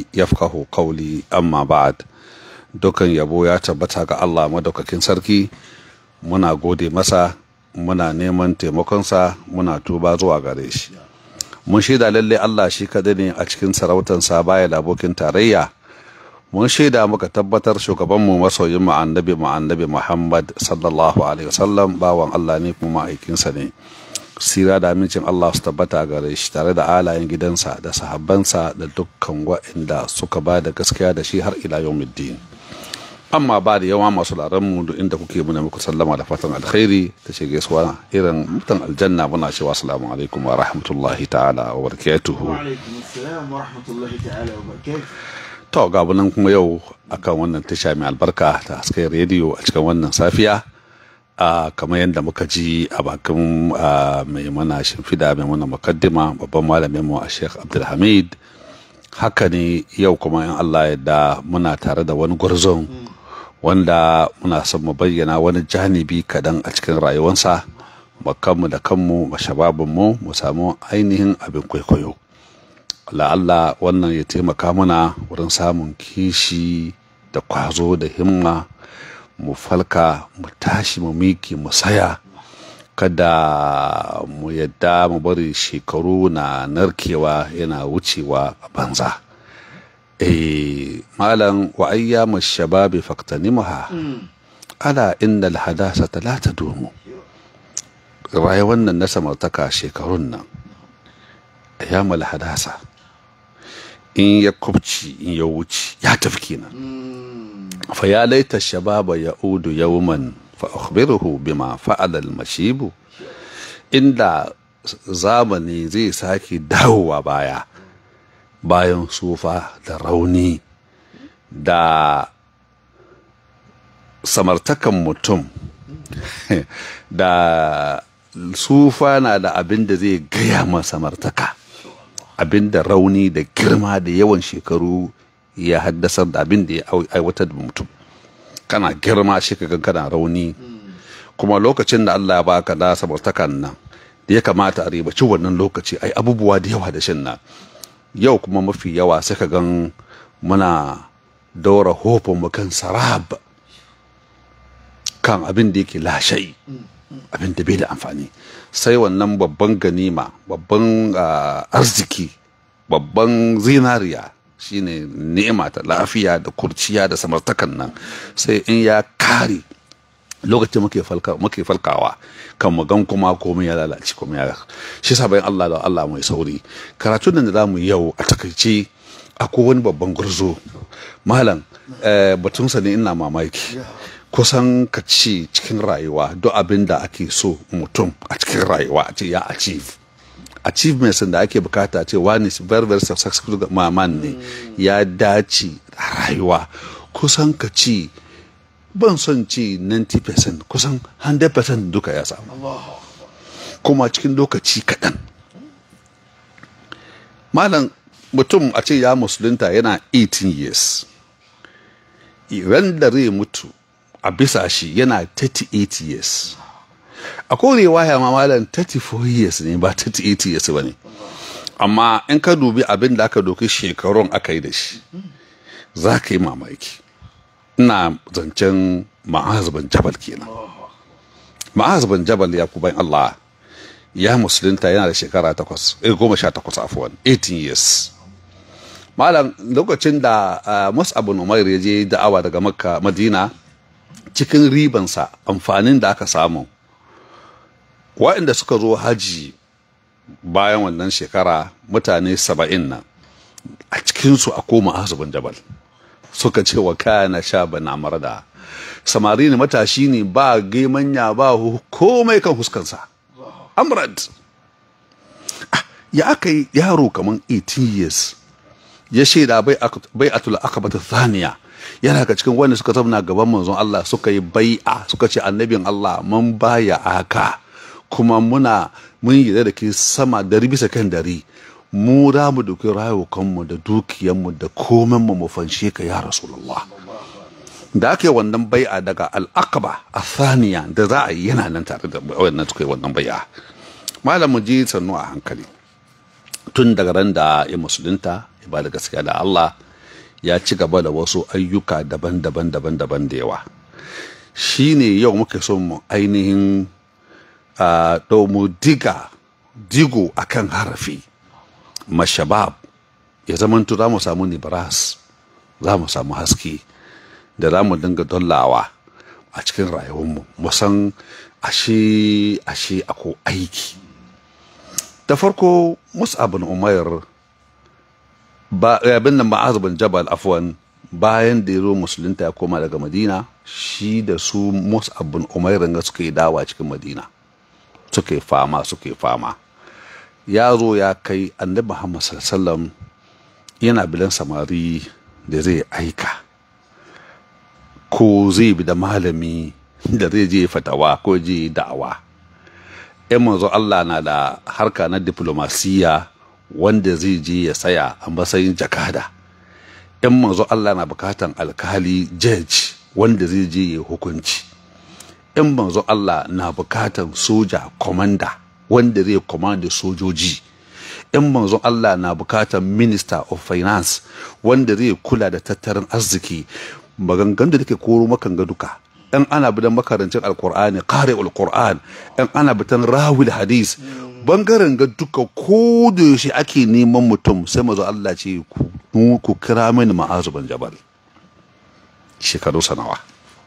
lisani yafqahu qawli amma ba'd dukan yabo ya tabbata ga Allah madaukakin sarki muna gode masa muna neman taimakonsa muna tuba zuwa gare shi mun shaida lalle Allah shi kadai ne a cikin sarautansa baya da abokin tarayya mun shaida muka tabbatar shugabanmu masoyin mu annabi mu annabi Muhammad sallallahu alaihi wasallam bawan Allah ne kuma ma'aikinsa ne sira da amincin Allah su tabbata gare shi tare da alayen gidansa da sahabbansa da dukkan waɗanda suka ba da gaskiya da shi har ila yawmiddin amma ba da yawa masu mu duk inda kuke muna muku sallama da fatan alkhairi ta ce gaisuwa irin mutan aljanna muna cewa assalamu alaikum wa rahmatullahi ta'ala wa barakatuhu to ga nan kuma yau akan wannan tasha mai albarka ta hasken rediyo a cikin wannan safiya a kamar yadda muka ji a bakin mai mana shimfida mai mana mukaddima babban malamin mu a sheikh abdulhamid haka ne yau kuma in allah yadda muna tare da wani gwarzon wanda muna son mu bayyana wani janibi kadan a cikin rayuwarsa kanmu da kanmu mashababinmu mu samu ainihin abin kwaikwayo la'alla wannan ya taimaka mana wurin samun kishi da kwazo da himma mu falka mu tashi mu miki mu saya kada mu yadda mu bari shekaru na narkewa yana wucewa a banza eh malam wa ayyamu shababi faktanimha ala innal hadasata la tadumu rayuwar nan na samartaka shekarun nan ayyamul hadasa in ya kubci in ya wuce ya tafi kenan fa ya laita shababa ya udu yawman fa akhbiruhu bima fa'ala al-mashibu inda zamani zai sake dawowa baya bayan sufa da rauni da samartakan mutum da sufa na da abin da zai gaya ma samartaka abin da rauni da girma da yawan shekaru ya haddasar da abin da ya aiwatar da mutum kana girma shi ka kana rauni kuma lokacin da Allah ya baka da samartakan nan da ya kamata a ribaci wannan lokaci ai abubuwa da yawa da shin nan yau kuma mafi yawa sai ka gan muna daura hofin mu kan sarab kan abin da yake lashai abin da bai da amfani sai wannan babban ganima babban arziki babban zinariya shine ni'ima ta lafiya da kurciya da samartakan nan sai in ya kare lokacin muke falka muke falkawa kan mu gan kuma komai ya lalace komai ya shi sa bayan Allah da Allah mai sauri karatun da zamu yau a takaice akwai wani babban gurzo malam batunsa ne ina mamaki kusan ka ci cikin rayuwa duk abin da ake so mutum a cikin rayuwa a ce ya achieve achievements da ake bukata ce wani very very successful maman ne ya dace a rayuwa kusan ka ci ban son ci 90% kusan 100% duka ya samu kuma cikin lokaci kaɗan malam mutum a ce ya musulunta yana 18 years ran da zai mutu a bisa shi yana 38 years a korewa ya malam 34 years ne ba 38 years ba ne amma in ka dubi abin da aka doki shekarun aka yi da shi za ka yi mamaki ina zancen ma'az ban jabal kenan ma'az ban jabal ya kuban Allah ya musulunta yana da shekara takwas goma sha takwas afuwan 18 years malam lokacin da mus'ab bin umair ya je da'awa daga makka madina cikin ribansa amfanin da aka samu waɗanda suka zo haji bayan wannan shekara mutane saba'in nan a cikinsu a koma azubin jabal suka ce wa kana sha bana marada samari ne matashi ne ba gemanya ba komai kan huskansa amrad ya aka yi yaro kamar 18 years ya shaida bai atul akabata thaniya yana ka cikin wanda suka zauna gaban manzon Allah suka yi bai'a suka ce annabin Allah mun baya aka kuma muna mun yi da ke sama dari bisa kan dari mu da mu duki rayukanmu da dukiyanmu da komanmu mu fanshe ka ya rasulullah da aka yi wannan bai'a daga al'aqaba a thaniya da za a yi yana nan tare da wannan suka yi wannan bai'a malam mu ji sannu a hankali tun daga ran da ya musulunta ya ba da gaskiya da Allah ya ci gaba da wasu ayyuka daban-daban daban-daban da yawa shi ne yau muke son mu ainihin a mu diga digo akan harafi mashabab ya zamanto za mu samu nibras za mu samu haske da za mu dinga dollawa a cikin rayuwarmu musan ashe ashe ako aiki da farko mus'ab bin umair ba abin nan ma'az bin jabal afwan bayan da ya zo musulunta ya koma daga madina shi da su mus'ab bin umair ga suka yi dawa cikin madina suka yi fama suka yi fama ya zo ya kai annabi muhammad sallallahu yana bilan samari da zai aika ko zai bi da malami da zai je fatawa ko je da'awa yan manzo Allah na da harka na diplomasiya wanda zai je ya saya a matsayin jakada yan manzo Allah na bukatan alkali judge wanda zai je ya hukunci yan manzo Allah na bukatan soja komanda wanda zai komanda sojoji yan manzon Allah na bukatan minister of finance wanda zai kula da tattalin arziki maganganun da take koro makan ga duka in ana bidan makarancin alkur'ani kare alkur'an in ana bitan rawil hadis bangaren ga duka ko da yaushe ake neman mutum sai mazo Allah ce ku kira mini ma'azu ban jabal shekaru sanawa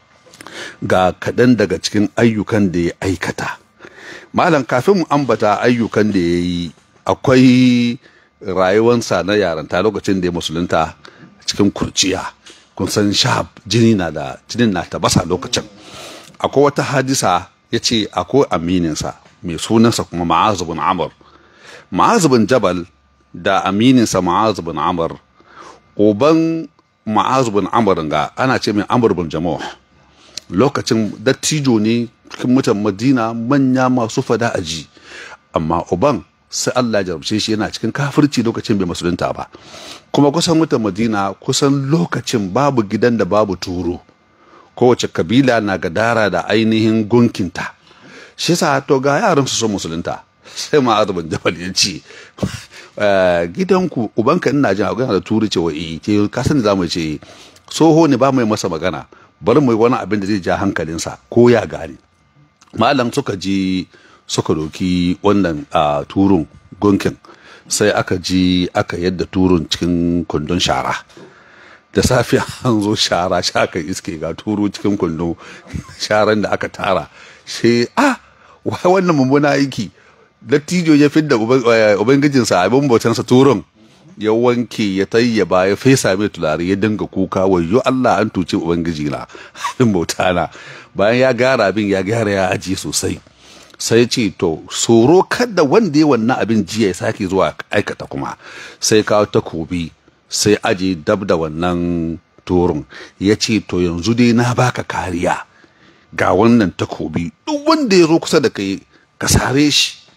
ga kaɗan daga cikin ayyukan da ya aikata malam kafin mu ambata ayyukan da ya yi akwai rayuwansa na yaranta lokacin da ya musulunta cikin kurciya kun san shahab jini na da jinin na tabasa lokacin akwai wata hadisa ya ce akwai amininsa mai sunansa kuma ma'azu bin amr ma'azu bin jabal da amininsa ma'azu bin amr uban ma'azu bin amr ga ana ce mai amr bin jamo lokacin dattijo ne cikin mutan madina manya masu fada aji amma uban sai Allah ya jarabce shi yana cikin kafirci lokacin bai musulunta ba kuma kusan mutan Madina kusan lokacin babu gidan da babu turo kowace kabila na gadara da ainihin gunkinta shi sa to ga yaran su son musulunta sai ma azabin jabal ya ce gidanku ubanka ina jin magana da turi cewa eh ke ka sani za mu ce soho ne ba mai masa magana bari mu yi wani abin da zai ja hankalinsa ko ya gane malam suka ji suka doki wannan a turun gunkin sai aka ji aka yadda turun cikin kundin shara da safiya an zo shara shaka iske ga turu cikin kundin sharan da aka tara sai a wai wannan mummuna aiki dattijo ya fidda ubangijinsa abin bautansa turun ya wanke ya tayyaba ya fesa mai tulare ya dinga kuka wayo Allah an tuce ubangiji na abin bauta na bayan ya gara abin ya gyara ya aji sosai sai ce to tsoro kada wanda ya wannan abin jiya ya sake zuwa aikata kuma sai kawo takobi sai aje dab da wannan turun ya ce to yanzu dai na baka kariya ga wannan takobi duk wanda ya zo kusa da kai ka sare shi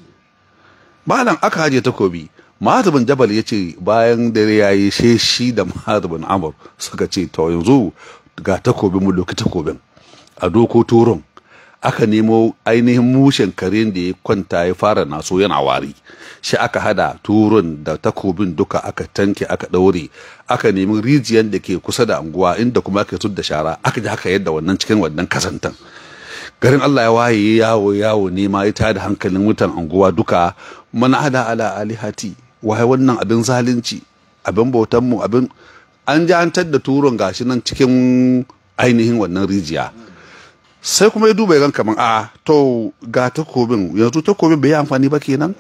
malam aka haje takobi Ma'azibin Jabal ya ce bayan dare ya yi sai shi da Ma'azibin Amur suka ce to yanzu ga takobin mu doki takobin a doko turun aka nemo ainihin mushen karen da ya kwanta ya fara naso yana wari shi aka hada turun da takobin duka aka tanke aka daure aka nemi rijiyar da ke kusa da anguwa inda kuma aka da shara aka ji haka yadda wannan cikin wannan kasantan garin Allah ya waye yawo yawo nema ya tada hankalin mutan anguwa duka mana ada ala alihati waye wannan abin zalunci abin bautan mu abin an ji an da turun gashi nan cikin ainihin wannan rijiya sai kuma ya duba ya gan kaman a to ga takobin yanzu takobin bai yi amfani ba kenan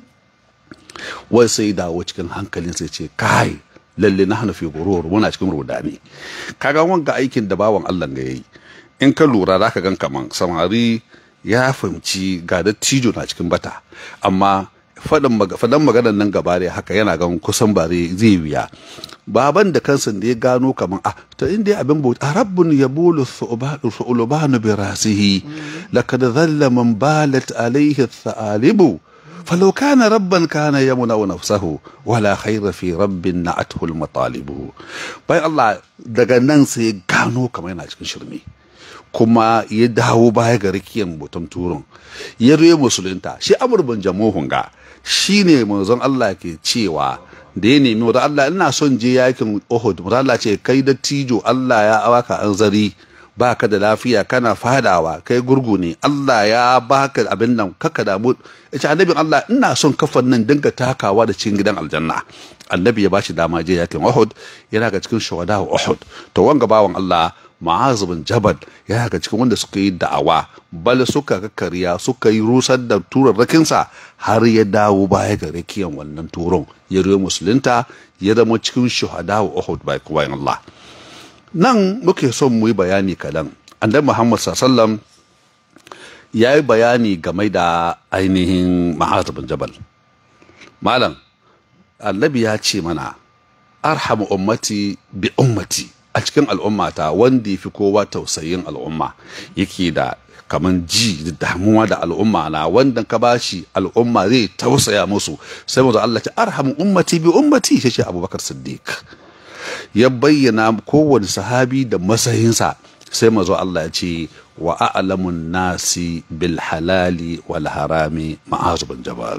wai sai dawo cikin hankalin sai ce kai lalle na hana fi gurur muna cikin rudani kaga wanga aikin da bawan Allah ga yayi in ka lura zaka gan kaman samari ya fahimci ga dattijo na cikin bata amma fadan maganar nan gaba da haka yana gan kusan bare zai wuya baban da kansa da ya gano kaman ah to inda abin bauta rabbun yabulu su'ulubanu bi rasihi laqad dhalla man balat alayhi thalibu فلو كان ربا كان يمنع نفسه ولا خير في رب نعته المطالب باي الله daga nan sai gano kamar yana cikin shirme kuma ya dawo baya ga rikiyan mutum turun ya zo musulunta shi amur bin jamuhun ga shi ne manzon Allah ke cewa da ya nemi wa Allah ina son je yakin Uhud wa Allah ce kai da tijo Allah ya awaka anzari baka da lafiya kana fadawa kai gurgu ne Allah ya baka abin nan kaka damu yace annabin Allah ina son kafan nan dinga takawa da cikin gidan aljanna annabi ya bashi dama je yakin Uhud yana ga cikin shuhada Uhud to wanga bawan Allah Ma'az bin Jabal yana ga cikin wanda suka yi da'awa bal suka kakkariya suka yi rusar da turarrakinsa har ya dawo baya ga rakiyan wannan turon ya ruwa musulunta ya zama cikin shuhada Uhud bai bayan Allah nan muke son mu yi bayani kadan annabi Muhammad sallallahu ya yi bayani game da ainihin Ma'az bin Jabal malam annabi ya ce mana arhamu ummati bi ummati a cikin al'ummata wanda ya fi kowa tausayin al'umma yake da kaman ji da damuwa da al'umma na wanda ka bashi al'umma zai tausaya musu sai mu Allah ta arhamu ummati bi ummati shi ce Abubakar Siddiq ya bayyana kowane sahabi da masayinsa sai mazo Allah ya ce wa a'lamun nasi bil halali wal harami ma'azu bin jabal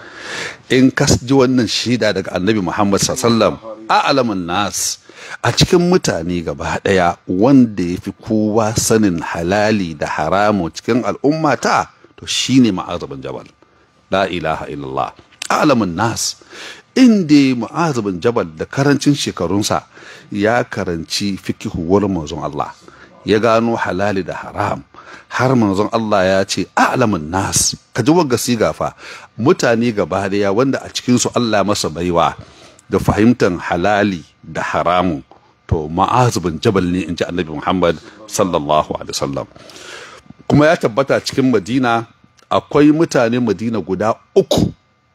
in ka ji wannan shida daga annabi Muhammad sallallahu a'lamun nas a cikin mutane gaba daya wanda ya fi kowa sanin halali da haramu cikin al'ummata to shine ma'azu bin jabal la ilaha illallah a'lamun nas inda mu'azu bin jabal da karancin shekarunsa ya karanci fikihu wurin manzon Allah ya gano halali da haram har manzon Allah ya ce a'lamun nas ka ji wagga siga fa mutane gaba daya wanda a cikin su Allah masa baiwa da fahimtar halali da haramun to ma'az bin jabal ne in ji annabi Muhammad sallallahu alaihi wasallam kuma ya tabbata cikin Madina akwai mutane Madina guda uku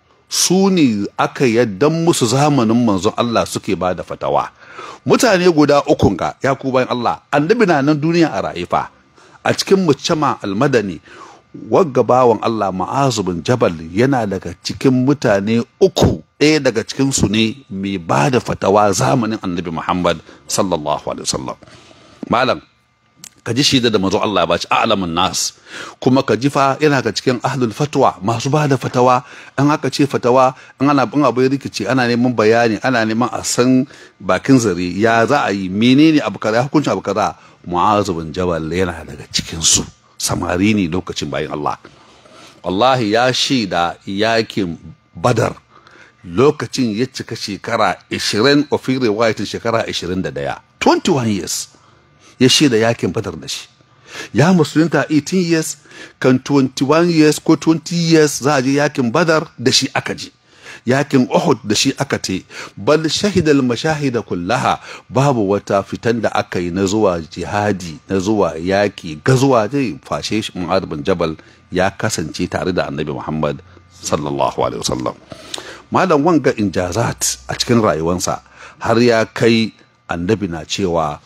su ne aka yaddan musu zamanin manzon Allah suke ba da fatawa mutane guda ukun ga ya ku bayan Allah annabi na nan duniya a ra'ifa a cikin mucama almadani wagga bawan Allah ma'azu bin jabal yana daga cikin mutane uku ɗaya daga cikin su ne mai ba da fatawa zamanin annabi Muhammad sallallahu alaihi wasallam malam ka ji shida da mazo Allah ba ci a'lamun nas kuma ka ji fa yana ga cikin ahlul fatwa masu ba da fatawa an aka ce fatawa an ana bin abu rikici ana neman bayani ana neman a san bakin zare ya za a yi menene abu kaza hukuncin abu kaza mu'azu bin jabal yana daga cikin su samari ne lokacin bayan Allah wallahi ya shaida yakin badar lokacin ya cika shekara 20 ofin riwayatin shekara 21 21 years ya shaida yakin badar da shi ya musulunta 18 years kan 21 years ko 20 years za a je yakin badar da shi aka je yakin Uhud da shi aka te bal shahidal mashahida kullaha babu wata fitan da aka yi na zuwa jihadi na zuwa yaki gazuwa zai fashe shi Mu'adh bin Jabal ya kasance tare da Annabi Muhammad sallallahu alaihi wasallam malam wanga injazat a cikin rayuwarsa har ya kai annabi na cewa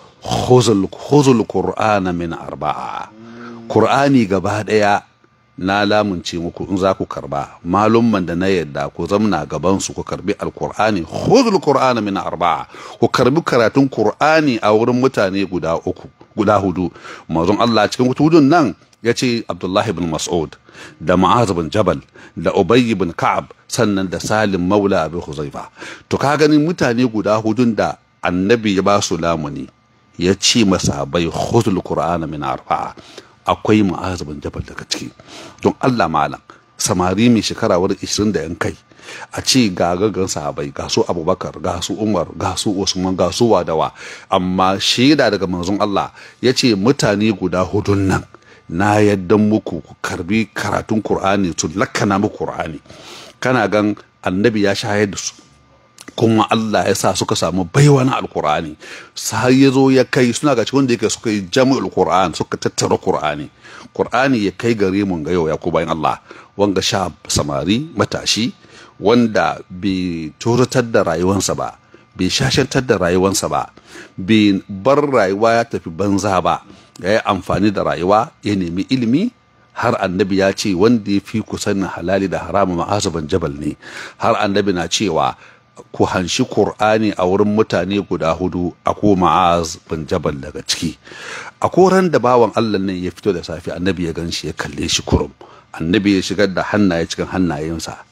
khuzul qur'ana min arba'a qur'ani gaba daya na lamunce muku in za ku karba malumman da na yadda ku zamna gaban su ku karbi alqur'ani khuzul qur'ana min arba'a ku karbi karatun qur'ani a wurin mutane guda uku guda hudu manzon Allah cikin hudun nan ya ce Abdullahi bin Mas'ud da Ma'az bin Jabal da Ubay bin Ka'ab sannan da Salim Maula Abi Huzaifa to ka gani mutane guda hudun da annabi ya ba su lamuni ya ce masahabai khudul qur'ana min arba'a akwai Ma'az bin Jabal daga ciki don Allah malam samari mai shekara wurin 20 da yan kai a ce ga gaggan sahabai ga su abubakar ga su umar ga su usman ga su wadawa amma shaida daga manzon Allah ya ce mutane guda hudun nan na yadda muku ku karbi karatun Kur'ani su lakana muku Kur'ani kana gan annabi ya shayar da su kuma Allah ya sa suka samu baiwa na alkur'ani har ya zo ya kai suna ga cikin da yake suka yi jami'ul qur'an suka tattara qur'ani qur'ani ya kai gare mun ga yau ya ku bayan Allah wanga sha samari matashi wanda bai turatar da rayuwansa ba bai shashantar da rayuwansa ba bai bar rayuwa ya tafi banza ba ya yi amfani da rayuwa ya nemi ilimi har annabi ya ce wanda ya fi ku sanin halali da haramu ma'azaban jabal ne har annabi na cewa ku hanshi Kur'ani a wurin mutane guda hudu a ko ma'az bin jabal daga ciki a koran da bawan Allah nan ya fito da safe annabi ya gan shi ya kalle shi kurum annabi ya shigar da hannaye cikin hannayensa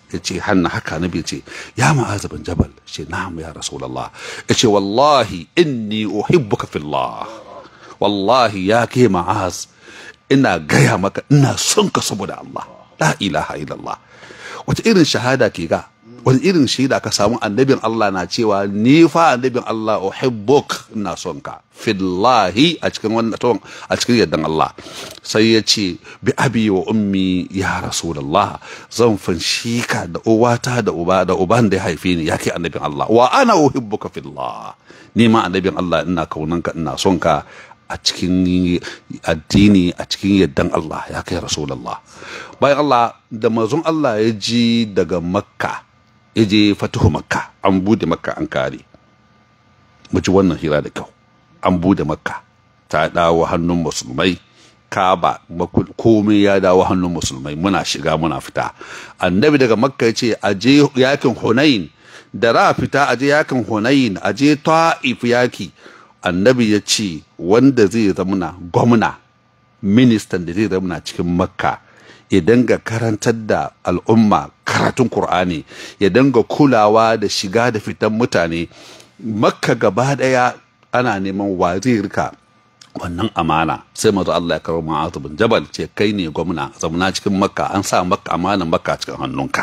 ya ce hannu haka nabi ce ya ma'az bin jabal ce na'am ya rasulullah ya ce wallahi inni uhibbuka fillah wallahi ya ke ma'az ina gaya maka ina son ka saboda Allah la ilaha illallah wata irin shahada ke ga wani irin shaida ka samu annabin Allah na cewa ni fa annabin Allah uhibbuk ina son ka fillahi a cikin wannan ton a cikin yardan Allah sai ya ce bi abi wa ummi ya rasulullah zan fanshi ka da uwata da uba da uban da ya haife ni yake annabin Allah wa ana uhibbuka fillah ni ma annabin Allah ina kaunanka ina son ka a cikin addini a cikin yardan Allah ya kai rasulullah bayan Allah da mazun Allah ya ji daga makka ya je fatuhu makka an bude makka an kare mu ji wannan hira da kyau an bude makka ta dawo hannun musulmai kaba komai ya dawo hannun musulmai muna shiga muna fita annabi daga makka ya ce a je yakin hunain da ra fita a je yakin hunain a je ta'if yaki annabi ya ce wanda zai zamana gwamna ministan da zai zamana cikin makka ya danga karantar da al'umma karatun Kur'ani ya danga kulawa da shiga da fitan mutane makka gaba daya ana neman wa zai rika wannan amana sai mazu Allah ya karo ma'azu bin jabal ce kai ne gwamna zamana cikin makka an sa makka amanan makka cikin hannunka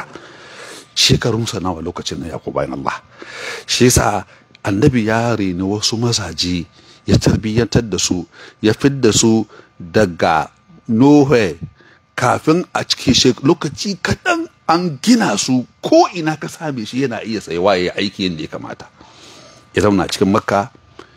shekarunsa nawa lokacin na yaku bayan Allah shi yasa annabi ya reni wasu mazaje ya tarbiyyantar da su ya fidda su daga nohe kafin a cikin lokaci kaɗan an gina su ko ina ka same shi yana iya tsayawa ya aiki yadda ya kamata ya zauna cikin makka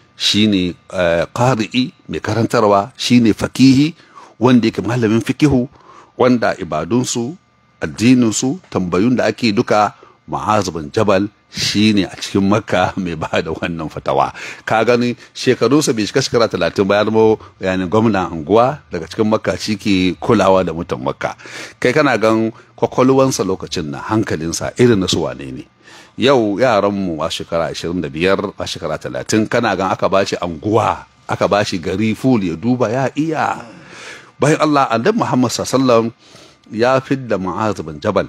shine ƙari'i mai karantarwa shine fakihi wanda yake malamin fikihu wanda ibadunsu addininsu tambayun da ake duka ma'azubin jabal shine a cikin makka mai ba da wannan fatawa ka gani shekarunsa bai shiga shekara talatin ba ya zama yani gwamnan anguwa daga cikin makka shi ke kulawa da mutan makka kai kana gan kwakwalwansa lokacin na hankalinsa irin na su wane ne yau yaranmu a shekara 25 a shekara 30 kana gan aka bashi anguwa aka bashi gari ful ya duba ya iya bayan Allah annabi Muhammad sallallahu ya fidda Mu'az bin Jabal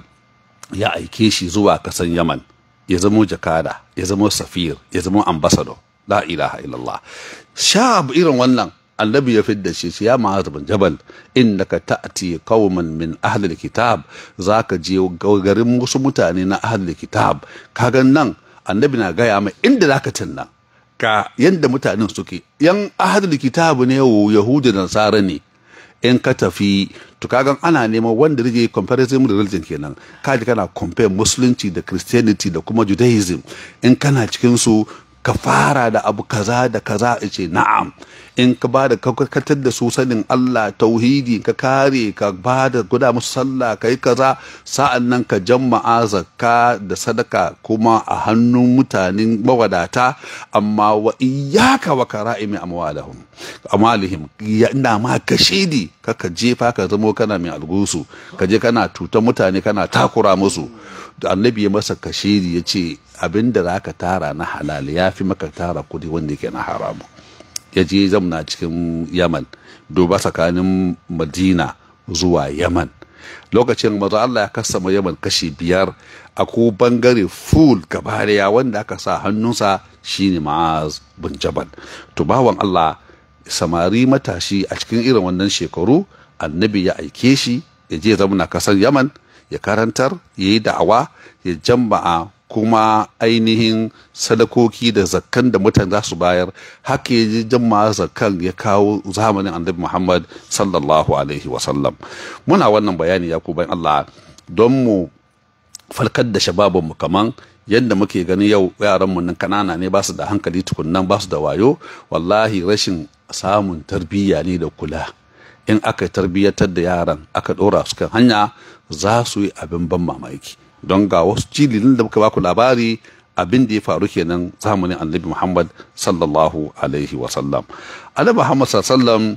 ya aike shi zuwa kasan Yaman ya zamo jakada ya zamo safir ya zamo ambassador la ilaha illallah shab irin wannan annabi ya fidda shi ya ma'az bin jabal innaka ta'ti qauman min ahli alkitab zaka je garin wasu mutane na ahli alkitab kaga nan annabi na gaya mai inda zaka tunna ka yanda mutanen suke yan ahli alkitab ne yahudu da nasara ne in ka tafi to kagan ana neman wanda rage comparison religion kenan kaji kana compare musulunci da christianity da kuma judaism in kana cikin su ka fara da abu kaza da kaza ce na'am in ka ba da kakkatar da su sanin Allah tauhidi ka kare ka ba da guda musu sallah ka yi kaza sa'an nan ka jama'a zakka da sadaka kuma a hannun mutanen mawadata amma wa iyaka wa kara'imi amwalahum amalihim ina ma ka shidi kaka jefa ka zamo kana mai algusu ka je kana tutan mutane kana takura musu da annabi ya masa kashiri ya ce abin da za ka tara na halal ya fi maka tara kudi wanda yake na haramu ya je zamna cikin yaman duba tsakanin madina zuwa yaman lokacin mazu Allah ya kasama yaman kashi biyar a ko bangare full gabariya wanda aka sa hannunsa shine ma'az bin jabal to bawan Allah samari matashi a cikin irin wannan shekaru annabi ya aike shi ya je zamna kasar yaman ya karantar ya yi da'awa ya jama'a kuma ainihin sadakoki da zakkan da mutane za su bayar haka ya ji jama'a zakkan ya kawo zamanin annabi muhammad sallallahu alaihi wasallam muna wannan bayani ya bayan allah don mu falkar da shababinmu kaman yadda muke gani yau yaranmu nan kanana ne ba su da hankali tukunnan ba su da wayo wallahi rashin samun tarbiyya ne da kula in aka tarbiyyatar da yaran aka ɗora su kan hanya za su yi abin ban mamaki don ga wasu jililin da muka baku labari abin da ya faru kenan zamanin annabi muhammad sallallahu alaihi wasallam annabi muhammad sallallahu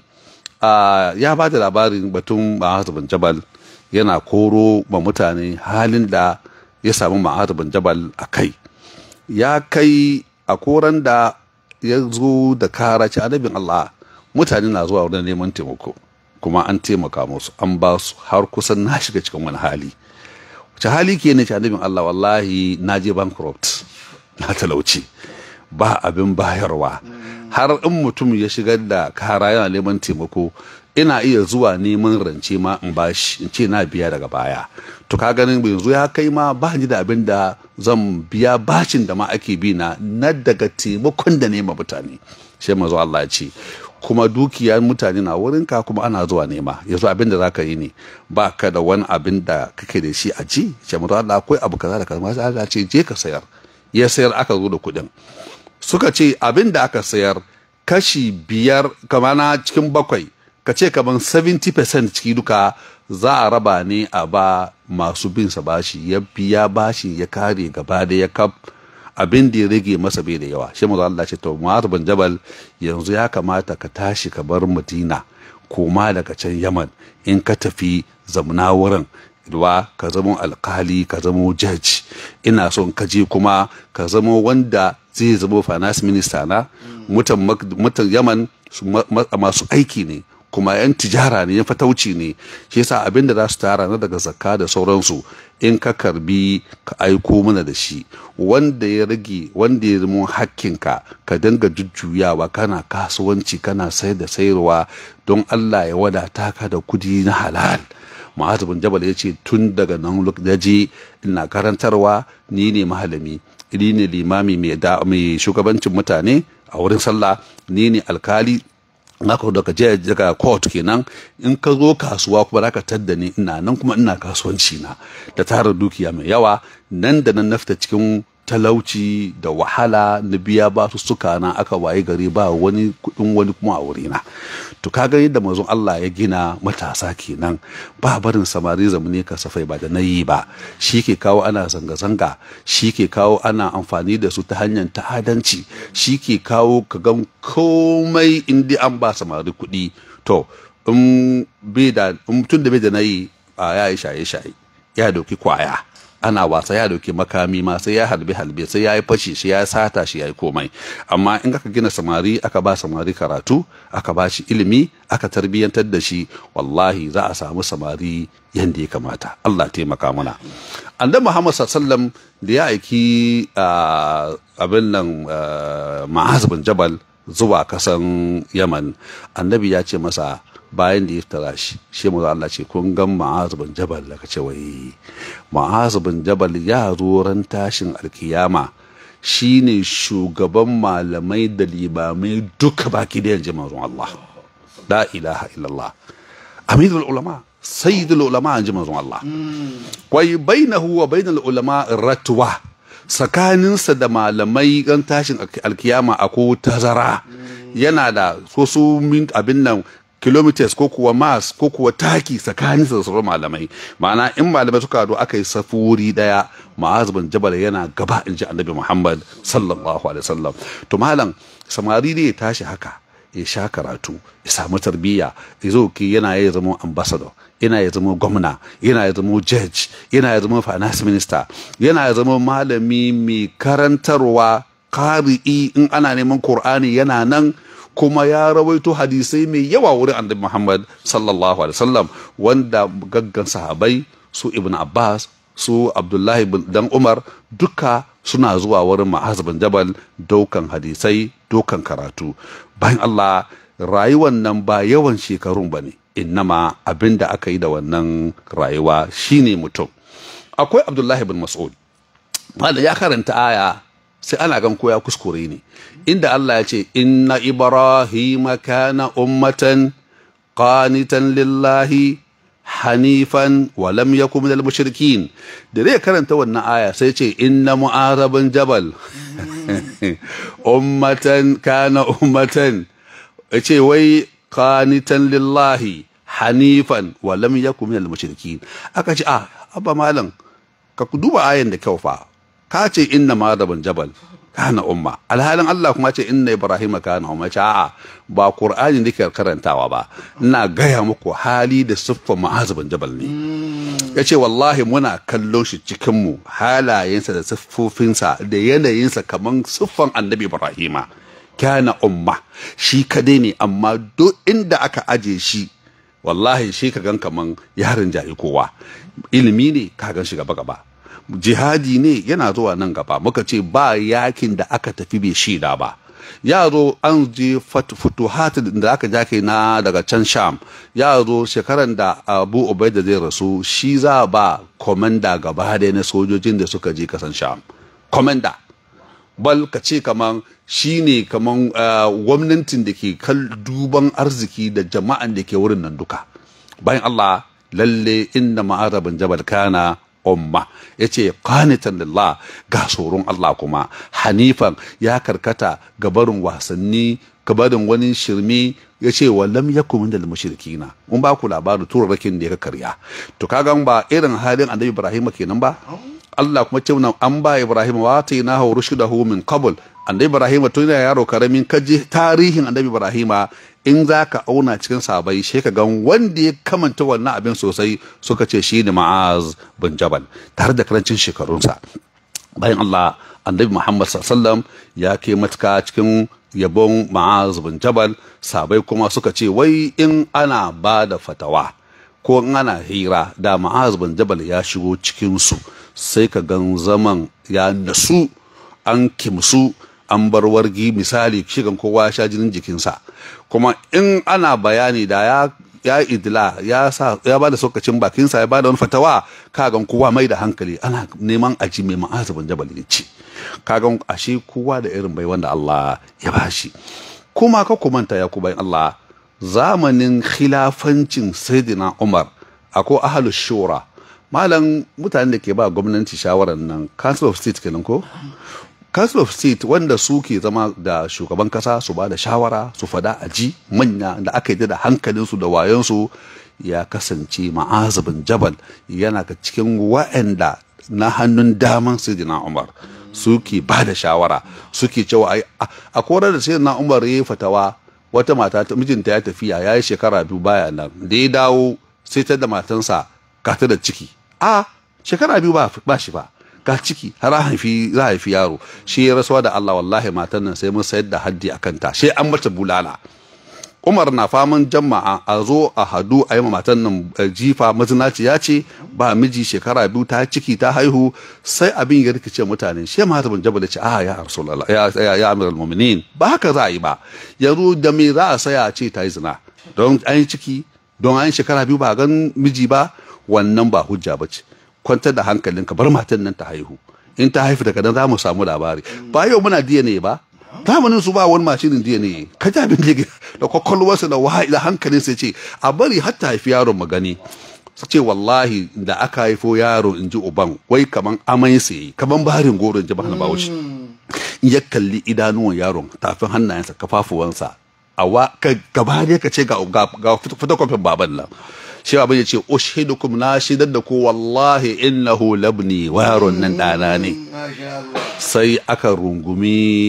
ya ba da labarin batun ma'az bin jabal yana koro ma mutane halin da ya samu ma'az bin jabal a kai ya kai a koran da ya zo da kara ci annabin allah mutane na zuwa wurin neman taimako kuma an taimaka musu an ba su har kusan na shiga cikin wani hali ce hali ke ne ce annabin Allah wallahi na je bankrupt na talauci ba abin bayarwa har in mutum ya shigar da kara yana neman taimako ina iya zuwa neman rance ma in bashi in ce na biya daga baya to ka ganin yanzu ya kai ma ba ni da abin da zan biya bashin da ma ake bi na na daga taimakon da nema mutane shi mazo Allah ya ce kuma dukiyar mutane na wurinka kuma ana zuwa nema yanzu abin da zaka yi ne ba ka da wani abin da kake da shi a ji shi mazo Allah akwai abu kaza da kaza sai Allah ce je ka sayar ya sayar aka zo da kuɗin suka ce abin da aka sayar kashi biyar kamana cikin bakwai ka ce kaman 70% ciki duka za a raba ne a ba masu bin sa bashi ya biya bashi ya kare gaba da ya kaf abin da ya rage masa bai da yawa shi mazu Allah ce to Mu'adh bin Jabal yanzu ya kamata ka tashi ka bar Madina koma daga can Yaman in ka tafi zamna wurin ruwa ka zama alkali ka zama judge ina son ka je kuma ka zama wanda zai zama finance minister na mutan Yaman masu aiki ne kuma 'yan tijara ne yan fatauci ne shi yasa abin da za su tara na daga zakka da sauransu in ka karbi ka aiko mana da shi wanda ya rage wanda ya zama hakkinka ka dinga jujjuyawa kana kasuwanci kana sayar da sayarwa don Allah ya wadata ka da kudi na halal Ma'azu bin Jabal ya ce tun daga nan je ina karantarwa ni ne mahalami ni ne limami mai shugabancin mutane a wurin sallah ni ne alkali naka daga je daga court kenan in ka zo kasuwa kuma zaka tadda ni ina nan kuma ina kasuwanci na da tara dukiya mai yawa nan da nan nafta cikin talauci da wahala na biya ba su suka na aka waye gari ba wani kudin wani kuma a wurina to kaga yadda mazun Allah ya gina matasa kenan ba barin samari zamani kasafai ba da na yi ba shi ke kawo ana zanga-zanga shi ke kawo ana amfani da su ta hanyar ta'adanci shi ke kawo ka gan komai inda an ba samari kuɗi to in bai da mutum da bai da na yi a ya yi shaye-shaye ya dauki kwaya ana wasa ya dauki makami ma sai ya halbe halbe sai ya yi fashi shi ya sata shi ya yi komai amma in aka gina samari aka ba samari karatu aka ba shi ilimi aka tarbiyyantar da shi wallahi za a samu samari yadda ya kamata Allah taimaka mana annabi Muhammad sallallahu da ya aiki abin nan ma'az bin jabal zuwa kasan yaman annabi ya ce masa bayan da ya tara shi shi mu Allah ce kun gan ma'az bin jabal da ce wai ma'az bin jabal ya zo ran tashin alkiyama shine shugaban malamai da limamai duka baki da yanzu manzon Allah la ilaha illallah amirul ulama sayyidul ulama yanzu manzon Allah wai bainahu wa bainal ulama ratwa tsakaninsa da malamai ran tashin alkiyama akwai tazara yana da wasu abin nan kilometers ko kuwa mas ko kuwa taki tsakanin da sauran malamai ma'ana in malamai suka haɗu aka yi safuri daya ma'az bin jabal yana gaba in ji annabi muhammad sallallahu alaihi wasallam to malam samari ne ya tashi haka ya sha karatu ya samu tarbiyya ya zo ki yana ya zama ambassador yana ya zama gwamna yana ya zama judge yana ya zama finance minister yana ya zama malami mai karantarwa kari'i in ana neman qur'ani yana nan kuma ya rawaito hadisai mai yawa wurin annabi Muhammad sallallahu alaihi wasallam wanda gaggan sahabai su Ibn Abbas su Abdullahi dan Umar duka suna zuwa wurin Ma'az bin Jabal daukan hadisai daukan karatu bayan Allah rayuwan nan ba yawan shekarun bane innama abinda aka yi da wannan rayuwa shine mutum akwai Abdullahi bin Mas'ud wanda ya karanta aya sai ana gan ko ya kuskure ne inda Allah ya ce inna ibrahima kana ummatan qanitan lillahi hanifan wa lam yakun minal mushrikin da zai karanta wannan aya sai ce inna mu'araban jabal ummatan kana ummatan ce wai qanitan lillahi hanifan wa lam yakun minal mushrikin aka ce ah abba malam ka duba ayan da kyau fa ka ce inna mu'araban jabal kana umma alhalin Allah kuma ce inna ibrahim kana umma ce a'a ba qur'ani nake karantawa ba ina gaya muku hali da siffar ma'azibin jabal ne yace wallahi muna kallon shi cikin mu halayensa da siffofinsa da yanayinsa kaman siffan annabi ibrahima kana umma shi kadai ne amma duk inda aka aje shi wallahi shi ka gan kaman yarin jahi kowa ilimi ne ka gan shi gaba gaba jihadi ne yana zuwa nan gaba muka ce ba yakin da aka tafi bai shida ba ya zo an je futuhat da aka ja kai na daga can sham ya zo shekaran da abu ubaida zai rasu shi za ba komanda gaba da na sojojin da suka je kasan sham komanda bal ka ce kaman shi ne kaman gwamnatin da ke kal duban arziki da jama'an da ke wurin nan duka bayan allah lalle inda ma'arabin jabal kana umma ya ce qanitan lillah ga tsoron Allah kuma hanifan ya karkata gabarin wasanni gabarin wani shirme ya ce wa lam yakun min dal mushrikina mun ba ku labarin turarrakin da ya karya to kaga ba irin halin annabi Ibrahim kenan ba Allah kuma ce an ba Ibrahim wa atainahu rushdahu min qabl annabi Ibrahim tun yana yaro karamin kaji tarihin annabi Ibrahim in za ka auna cikin sabai shi ka gan wanda ya kamanta wannan abin sosai suka ce shi ne ma'az bin jabal tare da karancin shekarunsa bayan Allah annabi Muhammad sallam ya ke matuka cikin yabon ma'az bin jabal sabai kuma suka ce wai in ana ba da fatawa ko in ana hira da ma'az bin jabal ya shigo cikinsu sai ka gan zaman ya nasu an kimsu an bar wargi misali shigan kowa sha jinin jikinsa kuma in ana bayani da ya ya idila ya sa ya bada sokacin bakinsa ya bada wani fatawa kagan kowa mai da hankali ana neman aji mai ma'azabin jabal ya ci kagan ashe kowa da irin bai wanda Allah ya bashi kuma ka kumanta ya ku bayan Allah zamanin khilafancin sayyidina Umar akwai ahlus shura malam mutanen da ke ba gwamnati shawarar nan council of state kenan ko council of state wanda su ke zama da shugaban kasa su ba da shawara su fada a ji manya da aka yi da hankalinsu da wayonsu ya kasance ma'azabin jabal yana ga cikin wa'anda na hannun daman sayyidina umar suke ba da shawara suke cewa a korar da sayyidina umar ya yi fatawa wata mata mijinta ya tafiya ya yi shekara biyu baya nan da ya dawo sai ta da matansa ka ta da ciki a shekara biyu ba shi ba ga ciki har haifi za haifi yaro shi ya rasuwa da Allah wallahi matan nan sai mun sayar da haddi a kanta sai an mata bulala Umar na faman jama'a a zo a hadu a yi matan nan jifa mazinaci ya ce ba miji shekara biyu ta ciki ta haihu sai abin ya rikice mutane shi ma bin jabal ce a ya rasulullah ya ya ya amiral mu'minin ba haka za a yi ba yanzu da me za a saya ce ta yi zina don an yi ciki don an yi shekara biyu ba gan miji ba wannan ba hujja ba ce kwantar da hankalinka bar matan nan ta haihu in ta haifu daga nan za mu samu labari ba yau muna DNA ba zamanin su ba wani mashinin DNA ka ji abin da da kwakwalwarsa da wahayi da hankalin sai ce a bari har ta haifi yaron mu gani su ce wallahi da aka haifo yaro in ji uban wai kaman amai sai kaman barin goro in ji bahana bawushi in ya kalli idanuwan yaron tafin hannayensa kafafuwansa a wa ka gaba ne ka ce ga ga fotokofin baban nan shi abin ya ce ushidukum na shidar da ku wallahi innahu labni wa yaron nan dana ne sai aka rungumi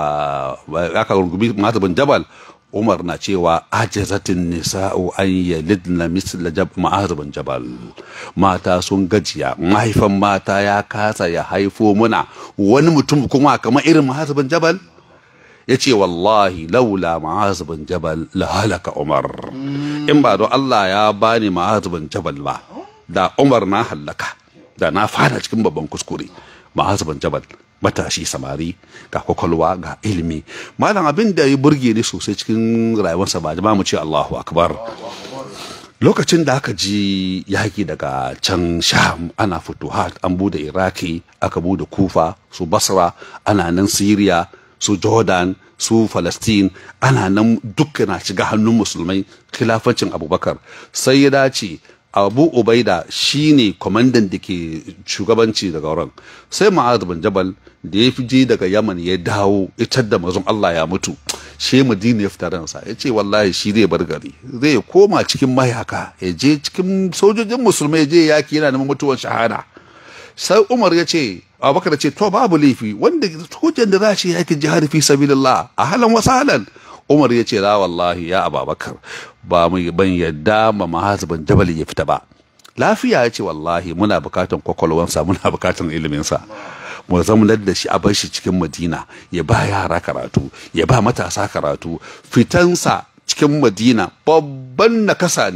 aka rungumi mata bin jabal umar na cewa ajazatin nisa'u an yalidna misla jab ma'az bin jabal mata sun gajiya mahaifan mata ya kasa ya haifo muna wani mutum kuma kamar irin ma'az bin jabal ya ce wallahi laula ma'az bin jabal la halaka umar in ba don Allah ya bani ma'az bin jabal ba da umar na hallaka da na fara cikin babban kuskure ma'az bin jabal matashi samari ga kwakwalwa ga ilimi malam abin da ya burge ni sosai cikin rayuwarsa ba jama'a mu ce Allahu akbar lokacin da aka ji yaki daga can sham ana futuhat an bude iraki aka bude kufa su basra ana nan siriya su jordan su palestine ana nan duka na shiga hannun musulmai khilafancin abubakar sai ya dace abu ubaida shine kwamandan da ke shugabanci daga wurin sai ma'az bin jabal da ya fi je daga yaman ya dawo ita da mazun allah ya mutu shi madina ya fita ransa ya ce wallahi shi zai bar gari zai koma cikin mayaka ya je cikin sojojin musulmai je yaki yana neman mutuwan shahada sai umar ya ce abubakar ce to babu laifi wanda hujjan da za shi yakin jihar fi sabilillah a halan wasalan umar ya ce la wallahi ya ababakar ba mu ban yadda ma mahazibin jabal ya fita ba lafiya ya ce wallahi muna bukatan kwakwalwansa muna bukatan iliminsa mu zamanar da shi a bar shi cikin madina ya ba yara karatu ya ba matasa karatu fitansa cikin madina babban nakasa ne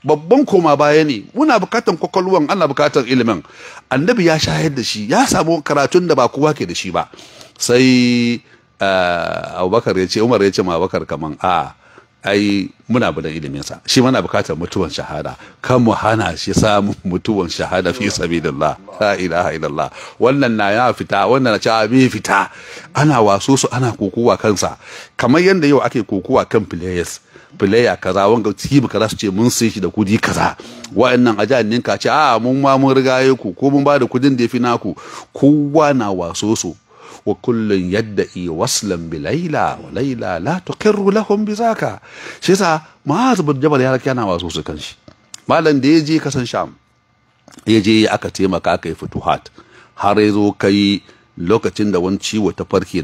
babban koma baya ne muna bukatan kwakwalwan ana bukatan ilimin annabi ya shayar da shi ya samu karatun da ba kowa ke da shi ba sai abubakar ya ce umar ya ce ma abubakar kaman a ai muna da ilimin sa shi mana bukatar mutuwan shahada kan mu hana shi samun mutuwan shahada fi sabilillah la ilaha illallah wannan na ya fita wannan na cewa bai fita ana waso su ana kokowa kansa kamar yadda yau ake kokowa kan players player kaza wanga team kaza su ce mun sai shi da kudi kaza wa'annan a jihar ninka ce a mun ma mun rigaye ku ko mun ba da kudin da ya fi naku kowa na waso su wa kullun yadda'i waslan bi laila wa laila la tuqirru lahum bi zaka shi yasa ma'az bin jabal ya rake yana waso su kan shi malam da ya je kasan sham ya je aka taimaka aka yi futuhat har ya zo kai lokacin da wani ciwo ta farke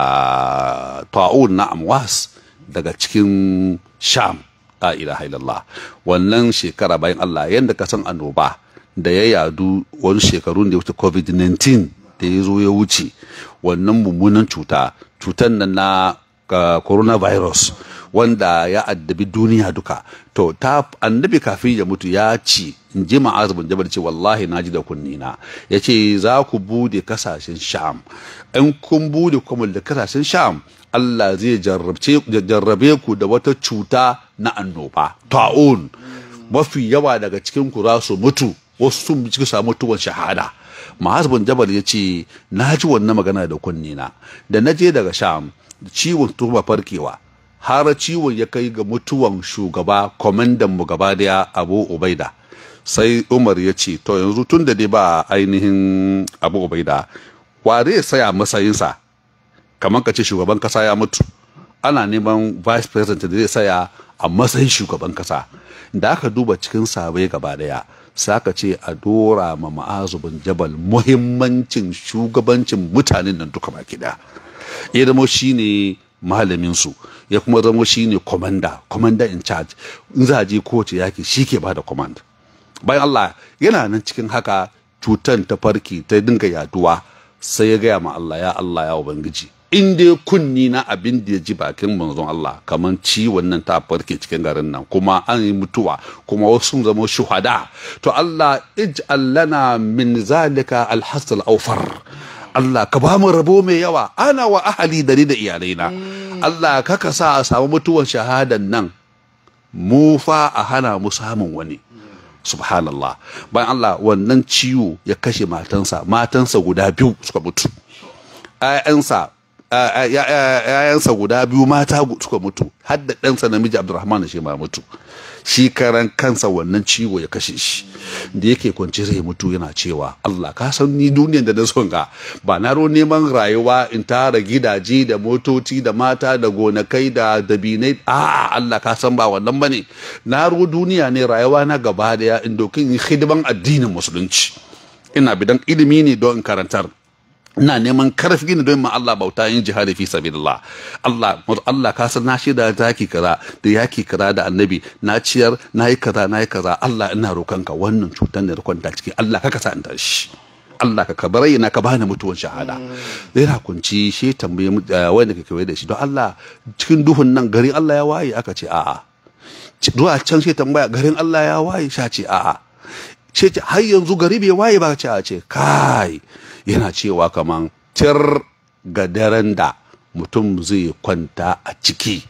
daga ta'un na amwas daga cikin sham la ilaha illallah wannan shekara bayan Allah yadda ka san annoba da ya yadu wani shekarun da ya wuce covid-19 da ya zo ya wuce wannan mummunan cuta cutan nan na coronavirus wanda ya addabi duniya duka to ta annabi kafin ya mutu ya ce in ji ma'az bin jabal ce wallahi naji da kunnina ya ce za ku bude kasashen sham in kun bude kuma da kasashen sham Allah zai jarrabe ku da wata cuta na annoba ta'un mafi yawa daga cikin ku za su mutu wasu sun ci samu mutuwan shahada Ma'az bin Jabal ya ce na ji wannan magana da kunnina da na je daga Sham ciwon tuba farkewa har ciwon ya kai ga mutuwan shugaba kwamandan mu gaba daya Abu Ubaida sai Umar ya ce to yanzu tun da dai ba ainihin Abu Ubaida wa zai saya matsayinsa kamar ka ce shugaban kasa ya mutu ana neman vice president da zai saya a matsayin shugaban kasa da aka duba cikin sabai gaba daya saka ce a dora ma ma'azu bin jabal muhimmancin shugabancin mutanen nan duka baki daya ya zama shine malamin su ya kuma zama shine commander commander in charge in za a je kowace yaki shi ke bada command bayan Allah yana nan cikin haka cutan ta farki ta dinga yaduwa sai ya gaya ma Allah ya Allah ya ubangiji in dai kunni na abin da ya ji bakin manzon Allah kamar ciwon nan ta farke cikin garin nan kuma an yi mutuwa kuma wasu sun zama shuhada to Allah ij'al lana min zalika alhasal awfar Allah ka ba mu rabo mai yawa ana wa ahali da ni da iyalaina Allah ka ka sa a samu mutuwan shahadan nan mu fa a hana mu samun wani subhanallah bayan Allah wannan ciwo ya kashe matansa matansa guda biyu suka mutu ‘ya'yansa ‘ya'yansa guda biyu mata suka mutu har da ɗansa namiji abdurrahman shi ma mutu shi karan kansa wannan ciwo ya kashe shi da yake kwanci zai mutu yana cewa Allah ka san ni duniyar da na son ga ba na ro neman rayuwa in tara gidaje da motoci da mata da gonakai da dabinai a Allah ka san ba wannan bane na ro duniya ne rayuwa na gaba daya in dokin hidiman addinin musulunci ina bidan ilimi ne don in karantar ina neman karfi ne don ma Allah bauta yin jihadi fi sabilillah Allah Allah ka san na shida zaki kaza da yaki kaza da annabi na ciyar na yi kaza na yi kaza Allah ina roƙonka wannan cutar da kwanta ciki Allah ka kasa in tashi Allah ka kabarai na ka bani mutuwan shahada zai na kunci shi tambaye wanda ke kewaye da shi don Allah cikin duhun nan garin Allah ya waye aka ce a'a zuwa can shi tambaya garin Allah ya waye sha ce a'a ce har yanzu gari bai waye ba ce a ce kai yana cewa kaman tir ga daren da mutum zai kwanta a ciki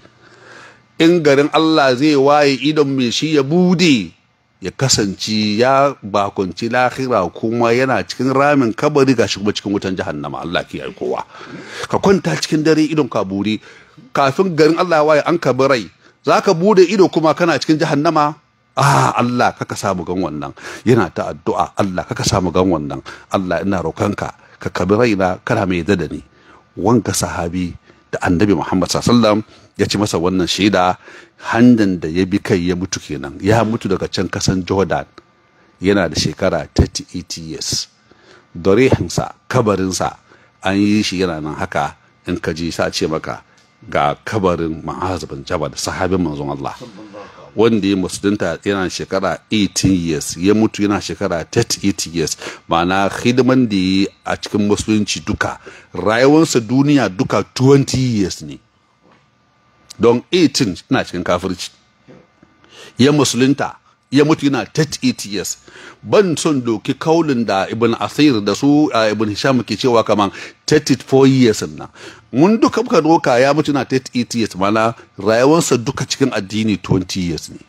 in garin Allah zai waye idon mai shi ya bude ya kasance ya bakunci lahira kuma yana cikin ramin kabari gashi kuma cikin wutan jahannama Allah ke kowa ka kwanta cikin dare idon ka buri kafin garin Allah ya waye an kabirai za ka bude ido kuma kana cikin jahannama ah Allah kaka samu gan wannan yana ta addu'a Allah kaka samu gan wannan Allah ina roƙonka ka kabi raina kana mai da ni wanka sahabi da annabi Muhammad sallallahu ya ci masa wannan shaida handan da ya bi kai ya mutu kenan ya mutu daga can kasan Jordan yana da shekara 38 years dorehinsa kabarinsa an yi shi yana nan haka in ka ji sa ce maka ga kabarin ma'az bin jabal sahabin manzon Allah wanda ya musulunta yana shekara 18 years ya mutu yana shekara 38 years ma'ana hidiman da yi a cikin musulunci duka rayuwarsa duniya duka 20 years ne don 18 na cikin kafirci ya musulunta ya mutu yana 38 years ban son doki kaulin da ibn asir da su ibn hisham ke cewa kaman 34 years nan mun duka muka doka ya mutu na 38 years mana rayuwarsa duka cikin addini 20 years ne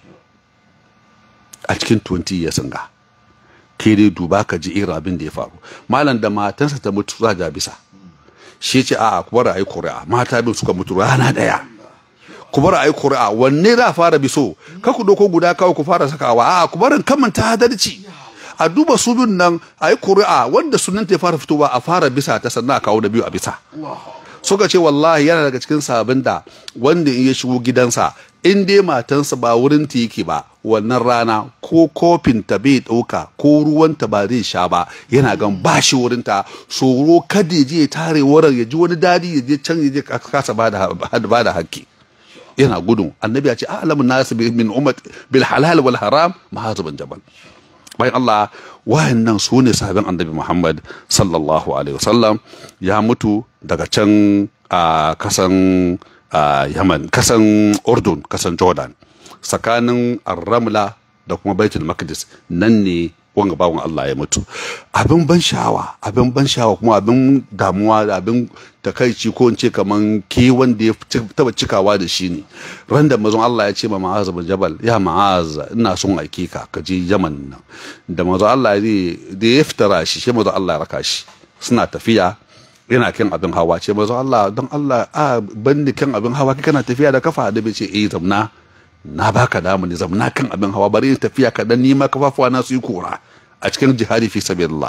a cikin 20 years ga ke dai duba ka ji irin abin da ya faru malam da matansa ta mutu za ja bisa shi ce a kuma ra'ayi kuri'a mata bin suka mutu rana daya kuma ra'ayi kuri'a wanne za fara biso ka ku doko guda kawai ku fara sakawa a ku barin kamanta hadalci a duba su bin nan a yi kuri'a wanda sunan ta fara fitowa a fara bisa ta sannan a kawo da biyu a bisa suka ce wallahi yana daga cikin sabin da wanda in ya shigo gidansa in dai matansa ba wurin ta yake ba wannan rana ko kofin ta bai ɗauka ko ruwan ta ba zai sha ba yana gan ba shi wurin ta tsoro kada ya je ya tare wurin ya ji wani dadi ya je can ya je kasa ba da hakki yana gudun annabi ya ce alamun nasu min ummat bil halal wal haram mahazibin jabal bayan Allah wayannan su ne sahabin annabi Muhammad sallallahu alaihi wasallam ya mutu daga can a kasan Yaman kasan Urdun kasan Jordan tsakanin Ar-Ramla da kuma Baitul Maqdis nan ne wanga bawan Allah ya mutu abin ban sha'awa abin ban sha'awa kuma abin damuwa da abin takaici ko in ce kaman ke wanda ya taba cikawa da shi ne ran da mazan Allah ya ce ma Ma'az bin Jabal ya Ma'az ina son aike ka ka je Yaman nan da mazan Allah ya da ya fitara shi shi mazan Allah ya raka shi suna tafiya yana kan abin hawa ce mazan Allah don Allah a bandi kan abin hawa kana tafiya da kafa da bai ce eh zamna na baka damu ne zamna kan abin hawa bari in tafiya kaɗan nima kafafuwa na su yi kura a cikin jihadi fi sabilillah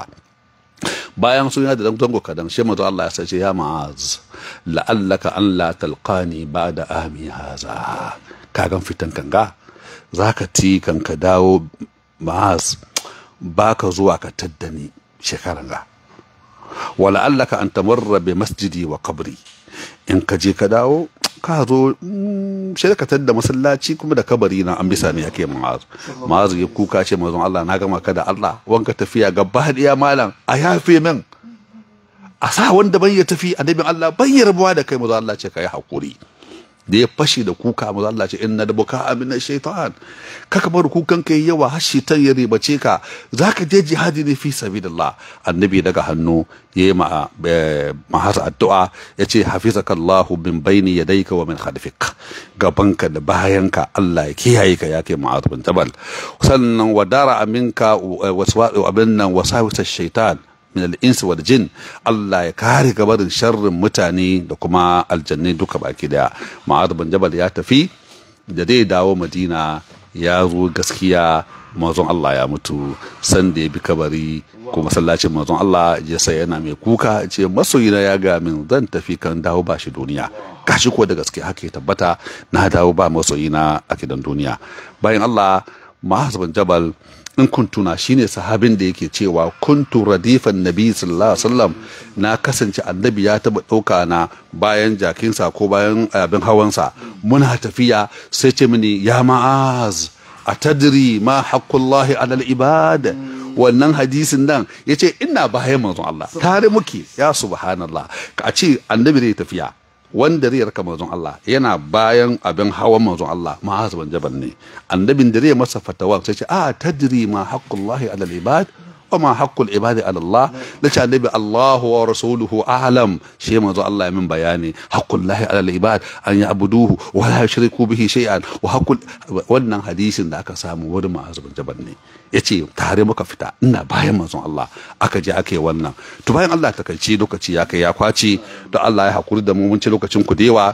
bayan sun da dan zango kadan shi mazo Allah ya sace ya ma'az la'allaka an la talqani ba'da ami haza kagan fitan kanga zaka ti kan ka dawo ma'az baka zuwa ka taddani shekaran ga wala allaka an tamarra bi masjidi wa qabri in ka je ka dawo ka zo shirkatar da masallaci kuma da kabari na an bisa ne yake ma'azu ma'azu ya kuka ce mazan Allah na gama ka da Allah wanka tafiya gaba daya malam a yafe min a sa wanda ban ya tafi annabin Allah ban ya rabuwa da kai mazan Allah ce ka yi hakuri da ya fashe da kuka mazan Allah ce inna da buka amina shaitan kaka bar kukan kai yawa har shaitan ya ribace ka zaka je jihadi ne fi sabilillah annabi daga hannu ya yi mahasa addu'a ya ce hafizakallahu min baini yadayka wa min khalfik gabanka da bayanka Allah ya kiyaye ka ya kai ma'az bin jabal sannan wadara aminka waswa'u abin nan wasawisa shaitan min al-ins wal jin Allah ya kare gabarin sharrin mutane da kuma aljannai duka baki daya ma'az bin jabal ya tafi da zai dawo madina ya zo gaskiya mazon Allah ya mutu sanda ya bi kabari ko masallacin mazon Allah ya sai yana mai kuka ce masoyina ya ga min zan tafi kan dawo ba shi duniya gashi ko da gaske haka ya tabbata na dawo ba masoyina a gidan duniya bayan Allah Ma'az bin Jabal in kun tuna shine sahabin da yake cewa kuntu radifan nabi sallallahu alaihi wasallam na kasance annabi ya taba ɗauka na bayan jakinsa ko bayan abin hawansa muna tafiya sai ce mini ya ma'az a tadri ma haqqullahi alal ibad wannan hadisin nan yace ina bayan manzon Allah tare muke ya subhanallah ka ce annabi zai tafiya wanda zai raka manzon Allah yana bayan abin hawan manzon Allah ma'az ban jabal ne annabin da zai masa fatawa sai ce a tadri ma haqqullahi alal ibad wa ma haqqul ibadi ala Allah da ce annabi Allah wa rasuluhu a'lam shi manzo Allah ya min bayani haqqullahi ala ibad an ya'buduhu wa la yushriku bihi shay'an wa haqqul wannan hadisin da aka samu wurin ma'az bin jabal ne yace tare muka fita ina bayan manzon Allah aka je aka yi wannan to bayan Allah ta kai lokaci ya kai ya kwaci to Allah ya hakuri da mu mun ci lokacin ku dewa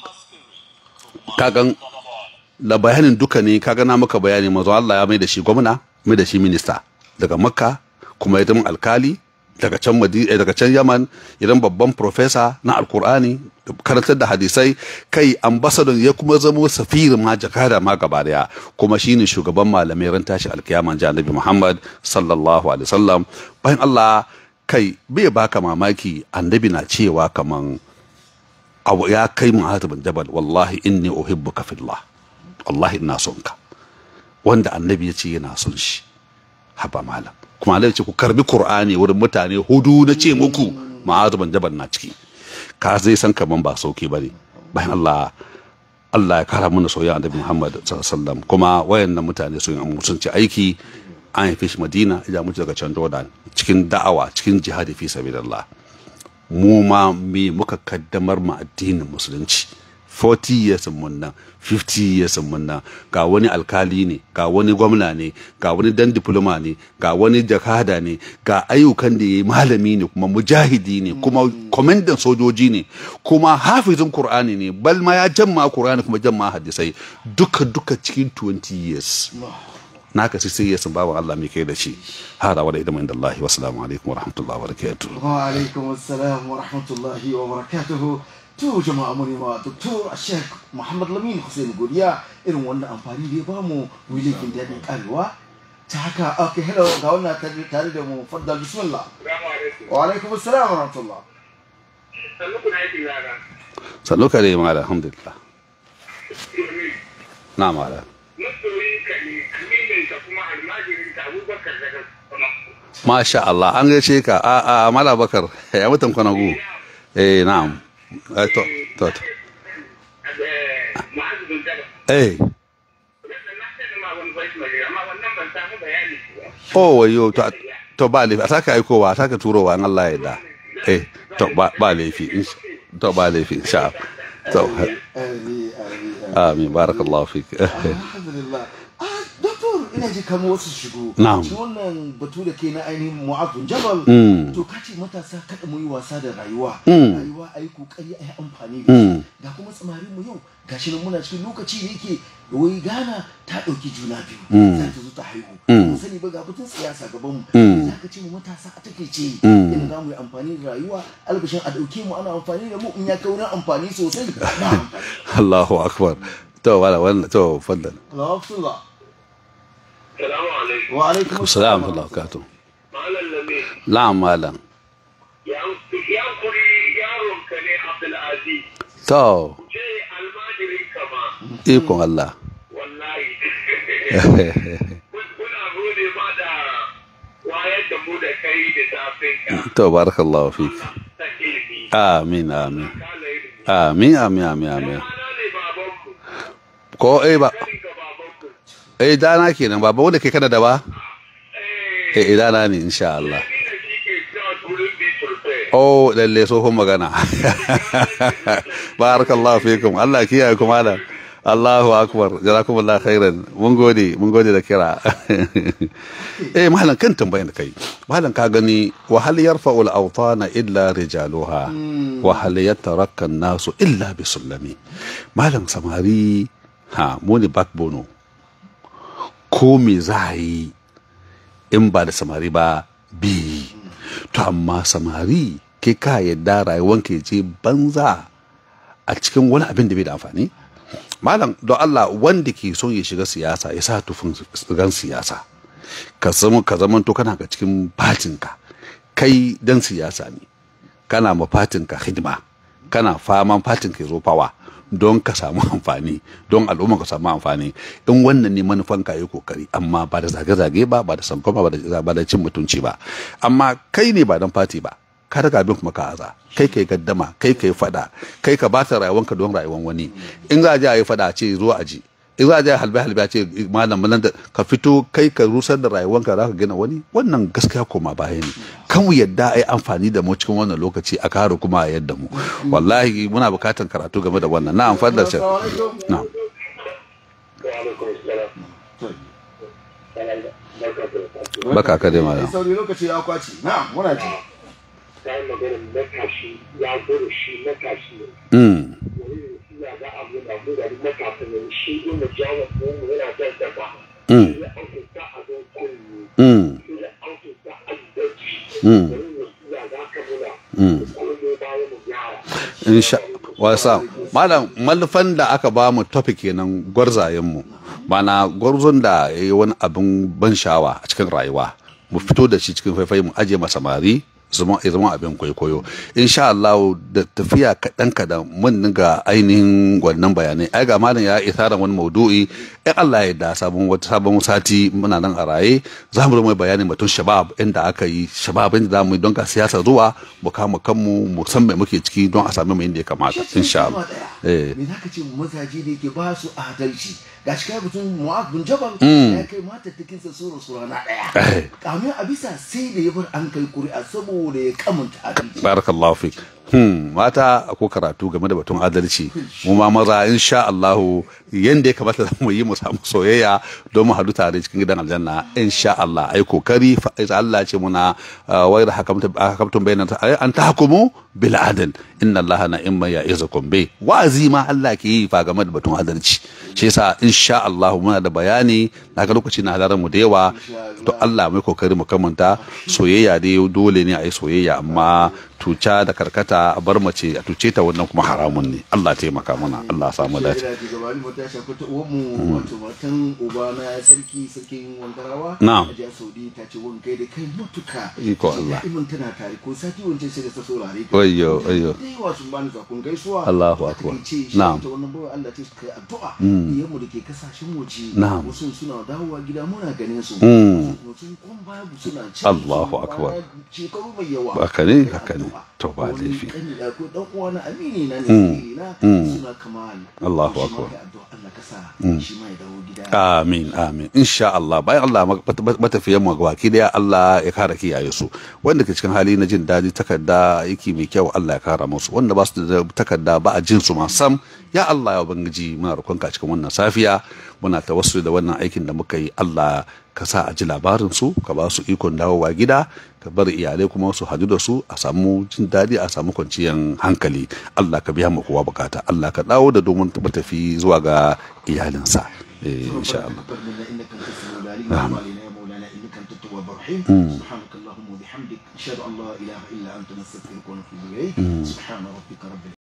kagan la bayanin duka ne kaga na maka bayani manzon Allah ya mai da shi gwamna mai da shi minista daga makka kuma ya zama alkali daga can daga can yaman idan babban profesa na alkur'ani karantar da hadisai kai ambasadon ya kuma zama safirin ma jakada ma gaba daya kuma shine shugaban malamai ran tashi alkiyama annabi muhammad sallallahu alaihi wasallam bayan allah kai bai baka mamaki annabi na cewa kaman abu ya kai mu'adh bin jabal wallahi inni uhibbuka fillah wallahi ina son ka wanda annabi ya ce yana son shi haba malam kuma Allah ce ku karbi Qur'ani wurin mutane hudu na ce muku ma'azu ban jabal na ciki ka zai san kaman ba sauki bane bayan Allah Allah ya kara mana soyayya annabi Muhammad sallallahu alaihi wasallam kuma wayannan mutane sun yi mutunci aiki an haife shi Madina ya mutu daga can Jordan cikin da'awa cikin jihadi fi sabilillah mu ma me muka kaddamar ma addinin musulunci 40 years mun nan 50 years mun nan ga wani alkali ne ga wani gwamna ne ga wani dan diploma ne ga wani jakada ne ga ayyukan da yayi malami ne kuma mujahidi ne kuma komandan sojoji ne kuma hafizin qur'ani ne bal ma ya jamma qur'ani kuma jamma hadisai duka duka cikin 20 years naka sai sai yasan bawan Allah mai kai da shi hada wa da idan inda Allah wa assalamu alaikum wa rahmatullahi wa barakatuh wa alaikum assalam wa rahmatullahi wa barakatuh to jama'a mu ne ma doktor Sheikh Muhammad Lamin Hussein Godiya irin wannan amfani da ya bamu wilakin dadin karewa ta haka okay hello ga wannan tare tare da mu faddal bismillah wa alaikum assalam wa rahmatullah sallu kare ma alhamdulillah na mala Masha Allah an gaishe ka a a mala bakar ya mutan kwanagu eh na'am eh to to to eh oh wayo to to ba laifi a saka aikowa a saka turowa in Allah ya yarda eh to ba ba laifi ins- to ba laifi insha Allah to Amin, amin, amin. amin barakallahu fik alhamdulillah ah doctor ina ji kamar wasu shigo Na'am. shi wannan batu da ke na ainihin mu'adun jabal Mm. to ka ce matasa kada mu yi wasa da rayuwa Mm. rayuwa a yi kokari a yi amfani da Mm. shi ga kuma samarin mu yau gashi nan muna cikin lokaci da yake wai Ghana ta ɗauki juna biyu Mm. za ta zo ta haihu Mm. Ban sani ba ga batun siyasa gaban mu Mm. za ka ce mu matasa a take ce Mm. in za mu yi amfani da rayuwa albashin a ɗauke mu ana amfani da mu in ya kai wurin amfani sosai na amfani Allahu akbar to wala wannan to faddal Alhamdulillah. Salamu alaikum. Wa alaikum assalamu alaikum wa barakatuh Malam Lami, na'am malam ya ya kuri yaron ka ne Abdulaziz. to Ce almajirin ka ma, ikon Allah wallahi. Kuna gode ma da wayar da mu da kai da safin ka. to barakallahu fik Ta ilimi. amin amin Kala ilimi. amin amin amin amin Mana ne babanku, ko eh ba kanin ka babanku. eh dana kenan baba wanda ke kana da ba Eh, eh dana ne insha Allah ni da shi ke cewa turin bi turfe. oh lalle tsohon magana barakallahu fikum Allah kiyaye ku malam Allahu akbar jazakumullahu khairan mun gode mun gode da kira eh malam kan tambayan da kai malam ka gani wa hal yarfa'u al-awtana illa rijaluha wa hal yatarakka an-nasu illa bisullami malam samari ha mu ne backbone ko me za a yi in ba da samari ba bi to amma samari ke ka yadda rayuwanka ya je banza a cikin wani abin da bai da amfani malam don Allah wanda ke son ya shiga siyasa ya sa tufin gan siyasa ka zama ka zama to kana ga cikin fatinka kai dan siyasa ne kana ma fatinka hidima kana faman fatinka ya zo fawa don ka samu amfani don al'umma ka samu amfani in wannan ne manufan ka yi kokari amma ba da zage-zage ba ba da sankoma ba da ba da cin mutunci ba amma kai ne ba dan fati ba ka daga abin kuma ka aza kai kai gaddama kai kai fada kai ka bata rayuwanka don rayuwan wani in za a je a yi fada a ce zo a ji in za a je a halbe halbe a ce malam nan da ka fito kai ka rusar da rayuwanka za ka gina wani wannan gaskiya koma baya ne kan mu yadda a yi amfani da mu cikin wannan lokaci a kare kuma a yadda mu wallahi muna bukatar karatu game da wannan na amfani da shi na Wa alaikum salam. baka ka dai malam Sauri lokaci ya kwaci. Na, muna ji. Ta yi maganin matashi ya gudu shi matashi ne. mm wani suna ga abu na mu da matasan ne shi inda jawo mu yana da daba. Mm. Ya aukinta a don kunni. mm Ya aukinta a daji. Mm. Wani suna ga ka muna. Mm. Kuma bayan mu gyara. insha wasa malam malufan da aka ba mu topic kenan gwarzayen mu mana gwarzon da ya yi wani abin ban sha'awa a cikin rayuwa mu fito da shi cikin faifai mu aje masa samari zama ya zama abin kwaikwayo insha Allah da tafiya kaɗan kaɗan mun ga ainihin wannan bayanai ai ga malam ya isara wani maudu'i in Allah ya da sabon wata sabon sati muna nan a raye za mu mai bayani batun shabab inda aka yi shabab inda za mu yi don ka siyasa zuwa mu kama kanmu mu san me muke ciki don a sami mu inda ya kamata insha Allah Allah. Eh. me za ka ce mazaje da yake ba su adalci ga shi kai mutum mu'az bin jabal ya kai matattakinsa sura sura na Eh. ɗaya kamin a bisa sai da ya bar an kai kuri'a saboda ya kamanta adalci barakallahu fik hmm mata ko karatu game da batun adalci mu ma maza insha Allah yanda ya kamata mu yi mu samu soyayya don mu hadu tare cikin gidan aljanna insha Allah ai kokari fa ai Allah ce muna uh, wa idha hakamtum hakamtum bayna an tahkumu bil adl inna Allah na imma ya'izukum bi wa'azi ma Allah ke yi fa game da batun adalci shi yasa insha Allah muna da bayani na ga lokaci na halarar mu da yawa to Allah mai kokari mu kamanta soyayya dai dole ne a yi soyayya amma tuca da karkata a bar mace a tuce ta wannan kuma haramun ne Allah taimaka mana Allah samu dace Shaida daga bani mata shafa ta uwanmu wato matan uba na sarki sarkin wangarawa Na'am. Hajiya Saudi ta ce wani kai da kai mutuka Iko Allah. Da'iman tana tare ko sati wancan sai da ta saurare ka Wayyo, wayyo. da yawa sun bani zakon gaisuwa Allahu Ta akbar. ce shi Na'am. ta wannan bawa Allah ta kai addu'a iyanmu da ke kasashen waje Na'am. wasu suna dawowa gida muna ganin su Mm. wasu sun kun babu suna ci Allahu sun akbar. kwana shekaru mai yawa Haka ne, Kai haka ne. addu'a. To, ba Wani laifi. kani da ko dan uwa na amini na ne sirri na suna kamal Allahu Shi ma akbar. kai addu'a Allah ka sa shi ma ya dawo gida Amin, amin. Insha Allah, bayan Allah matafiyan mu gabaki daya Allah ya kara kiyaye su. Wanda ke cikin hali na jin daɗi takarda yake mai kyau Allah ya kara musu. Wanda ba su da takarda ba a jin su ma sam. Ya Allah ya ubangiji muna roƙonka cikin wannan safiya. Muna tawassul da wannan aikin da muka yi Allah ka sa a ji labarin su, ka ba su ikon dawowa gida, ka bar iyalai kuma su hadu da su a samu jin daɗi a samu kwanciyar hankali. Allah ka biya mu kowa bukata. Allah ka dawo da domin tafi zuwa ga iyalinsa. Eh, insha Allah. تقبل منا انك انت السميع العليم نعم. وتب علينا يا مولانا انك انت التواب الرحيم سبحانك اللهم وبحمدك اشهد ان لا اله الا انت نستغفرك ونتوب اليك سبحان ربك رب